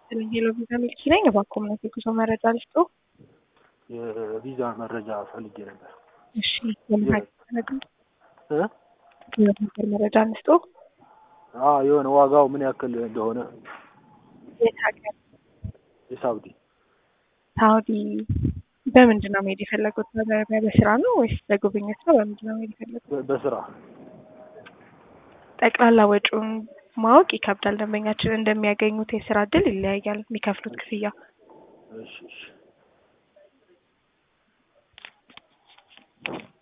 ይስጥልኝ ሄሎ ቪዛ ሚልኪ ነኝ። እባክዎ እምነት የጉዞ መረጃ ልስጥዎ? የቪዛ መረጃ ፈልጌ ነበር። እሺ የምን ሀገር መረጃ እ የምን ሀገር መረጃ ልስጥዎ? አዎ የሆነ ዋጋው ምን ያክል እንደሆነ የት ሀገር? የሳውዲ ሳውዲ በምንድን ነው መሄድ የፈለጉት? በ- በስራ ነው ወይስ ለጉብኝት ነው? በምንድን ነው መሄድ የፈለጉት? በ- በስራ ጠቅላላ ወጪውን ማወቅ ይከብዳል። ደንበኛችን እንደሚያገኙት የስራ እድል ይለያያል የሚከፍሉት ክፍያ። እሺ እሺ